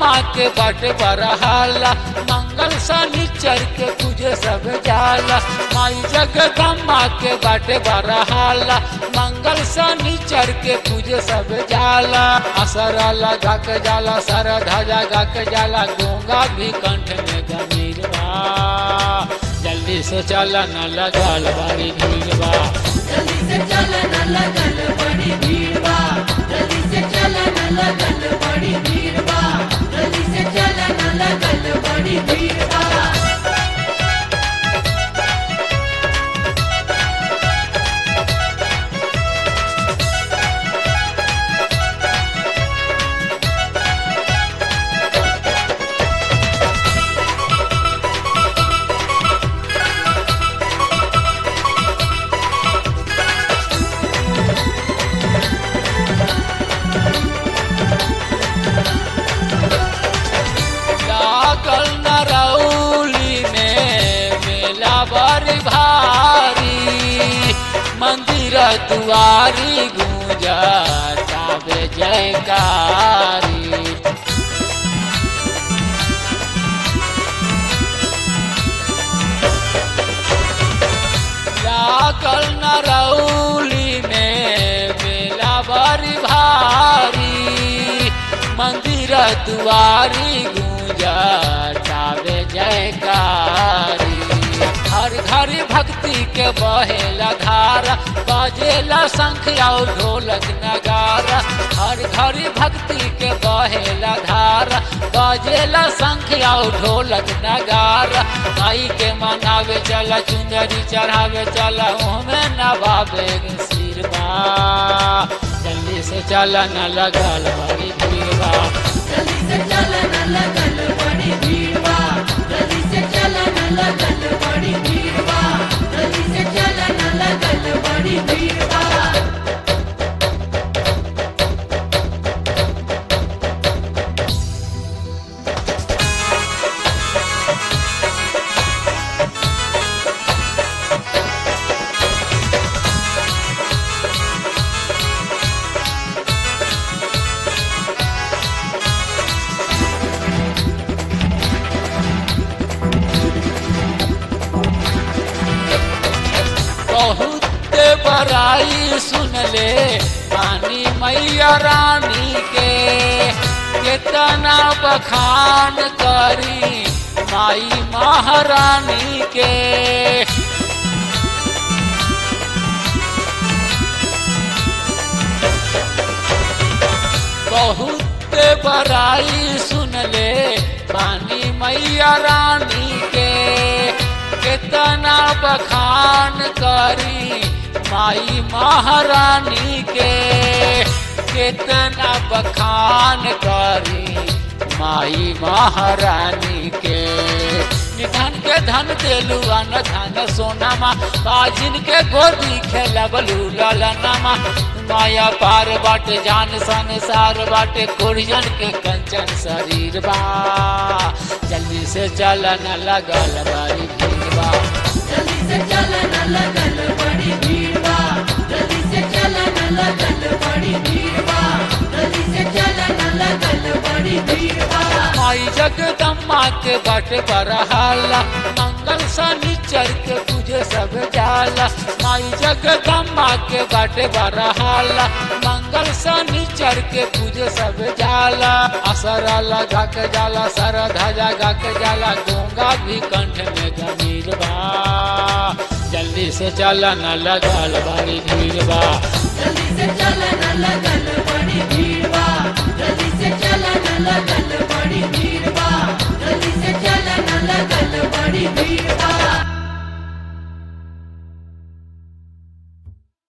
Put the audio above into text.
जगदम्बा के बट बरहाला मंगल शनिचर के पूजे सब जाला माई जगदम्बा के बट बरहाला मंगल शनिचर के पूजे सब जाला असरा लगा के जाला सर ध्वजा गा के जाला गूंगा भी कंठ में गमीर बा जल्दी से चल न लगल बड़ी भीड़ बा जल्दी से चलन लगल बड़ी भीड़ बा जल्दी से चलन लगल बड़ी भीड़ बा जल्दी से चलन लगल बड़ी भीड़ बा लागल नरौली में मेला बड़ी भारी मंदिर दुआरी गूंजा ताबे जयकारी लागल नरौली में मेला बड़ी भारी मंदिर दुआरी गूंजा ताबे जयकारी हर घर भक्ति के बहेला धारा बजेला शंख और ढोलक नगारा हर घर भक्ति के बहेला धारा बजेला शंख और ढोलक नगारा माई के मनावे चला चुंदरी चढ़ावे चला ओमे नवावे सिर बा जल्दी से चला न लगल बड़ी भीड़ बा जल्दी से चलन लगल बड़ी भीड़ बा जल्दी से चलन लगल बड़ी भीड़ बा जल्दी से चलन लगल बड़ी भीड़ बा बहुत बड़ाई सुन ले रानी मैया रानी के कितना बखान करी माई महारानी के बहुत बड़ाई सुन ले रानी मैया रानी के कितना बखान करी माई महारानी के कितना बखान करी माई महारानी के निधन के धन देलू अन धन सोनामा बाजिन के गोदी खेलबलू ललनामा माया पार बाटे जान संसार बाटे कुरियन के कंचन शरीर बा जल्दी से चलन लगल बड़ी भीड़ बा जल्दी से चलन लगल बड़ी भीड़ बा जल्दी से चलन लगल बड़ी भीड़ बा जल्दी से चलन लगल बड़ी भीड़ बा माई जगदम्बा के बट बरहाला मंगल शनिचर के पूजे सब जाला माई जगदम्बा के बट बरहाला मंगल शनिचर के पूजे सब जाला असरा लगा के जाला सर ध्वजा गा के जाला गूंगा भी कंठ में गमीर बा जल्दी से चलन लगल बड़ी भीड़ बा जल्दी से चलन